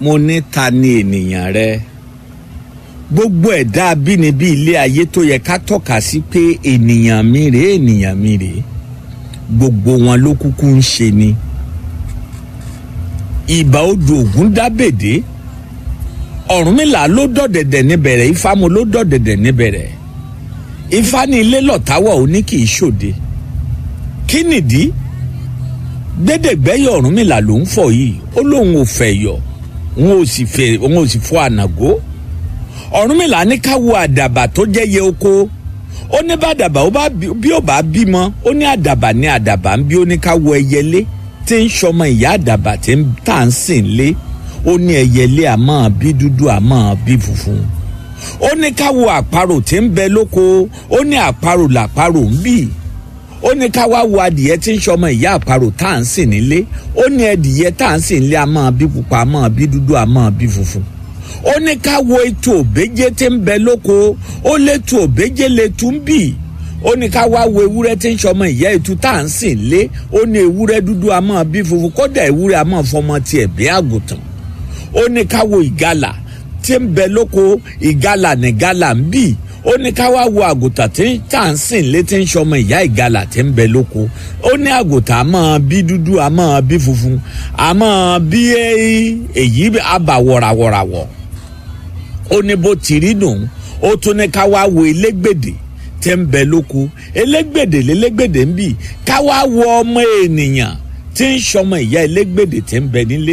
mo ní ta ni ènìyàn rẹ gbogbo ẹ̀dá abínibí ilé ayé tó yẹ ká tọ́ka sí pé ènìyàn mi rèé ènìyàn mi rèé gbogbo wọn ló kúkú ń ṣe ni ìbà odò ògún dábèdé ọ̀rúnmìlà ló dọ̀dẹ̀dẹ̀ níbẹ̀rẹ̀ ifámu ló dọ̀dẹ̀dẹ̀ níbẹ̀rẹ̀ ifá ní ilé lọ̀táwọ̀ ó ní kì í ṣòde kí nìdí gbẹdẹgbẹyọ ọ̀rúnmìlà ló ń fọ̀ yìí ó lóun ò fẹ́ yọ òun ò sì fẹ́ òun ò sì fọ́ ànàgó ọ̀rúnmìlà ní ká wo àdàbà tó jẹ́ yẹ oko ó ní bá àdàbà ó bá bí ó bá bímọ ó ní àdàbà ní àdàbà ń bí ó ní ká wo ẹyẹlé tí ń sọmọ ìyá àdàbà tí ń tà ń sìn lé ó ní ẹyẹlé àmọ́ bí dúdú àmọ́ bí funfun ó ní ká wo àparò tí ń bẹ lóko ó ní àparò làparò ń bì ó ní ká wá wo adìyẹ tí ń sọmọ ìyá àparò tá à ń sìn nílé ó ní ẹdìyẹ tá à ń sìn nílé àmọ́ bí pupa àmọ́ bí dúdú àmọ́ bí funfun ó ní ká wo ètò òbéjé tí ń bẹ lóko ó létò òbéjé létú ń bì ó ní ká wá wo ewúrẹ́ tí ń sọmọ ìyá ètú tá à ń sìn lé ó ní ewúrẹ́ dúdú àmọ́ bí funfun kódà ewúrẹ́ àmọ́ fọmọ tiẹ̀ bí àgùntàn ó ní ká wo ìgalà tí ń bẹ lóko ìgalà ní galà ń bì ó ní ká wá wo àgùntàn tí tá à ń sìn lé tí ń sọmọ ìyá ìgalà tí ń bẹ lóko ó ní àgùntàn àmọ́ bí dúdú àmọ́ bí funfun àmọ́ bí èyí àbà wọ̀ràwọ̀ràwọ̀ ó ní bó ti rí nù ó tún ní ká wá wo elégbèdè tí ń bẹ lóko elégbèdè lélégbèdè ń bì ká wá wo ọmọ ènìyàn tí ń sọmọ ìyá elégbèdè tí ń bẹ nílé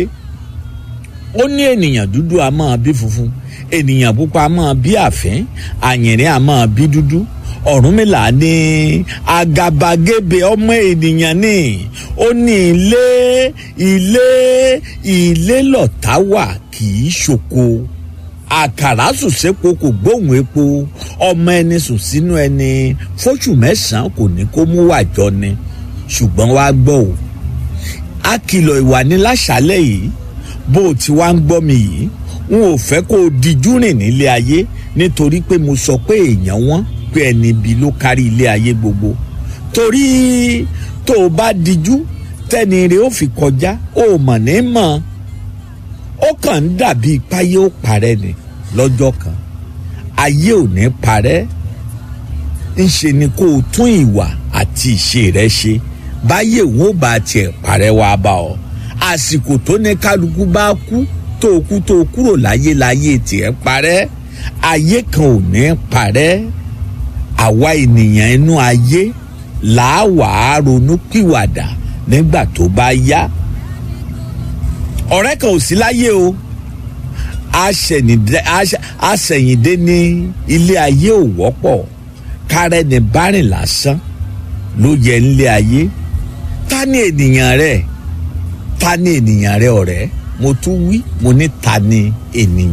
ó ní ènìyàn dúdú a máa bí funfun ènìyàn pupa a máa bí àfín àyìnrín a máa bí dúdú ọ̀rúnmìlà ní àgàbàgebè ọmọ ènìyàn ní ó ní ilé ilé ilé lọ̀tá wà kì í ṣoko àkàrà sùn sépo kò gbóhùn epo ọmọ ẹni sùn sínú ẹni fóṣù mẹ́sàn-án kò ní kó mú wàjọ ni ṣùgbọ́n wàá gbọ́ o a kìlọ̀ ìwà ní láṣálẹ̀ yìí bó o ti wá ń gbọ́ mi yìí n ò fẹ́ kó o dijú rìn nílé ayé nítorí pé mo sọ pé èèyàn wọ́n pé ẹni ibi ló kárí ilé ayé gbogbo torí tó o bá dijú tẹ́ni rẹ̀ ó fi kọjá ó mọ̀ ní mọ̀ ó kàn ń dàbí páyé ó parẹ́ ni lọ́jọ́ kan ayé ò ní parẹ́ ńṣe ni kó o tún ìwà àti ìṣe rẹ ṣe báyé òun ò bá tiẹ̀ parẹ́ wá bá ọ àsìkò tó ní kálukú bá kú tó kú tó kúrò láyé láyé tiẹ̀ parẹ́ ayé kan ò ní parẹ́ àwa ènìyàn inú ayé làá ronú pìwàdà nígbà tó bá yá ọ̀rẹ́ kan ò sí láyé o àṣẹ̀yìndé ní ilé ayé ò wọ́pọ̀ kárẹ́ ní bárìn lásán ló yẹ nílé ayé ta ni ènìyàn rẹ̀ ta ni ènìyàn rẹ̀ ọ̀rẹ́ mo tún wí mo ní ta ni ènìyàn.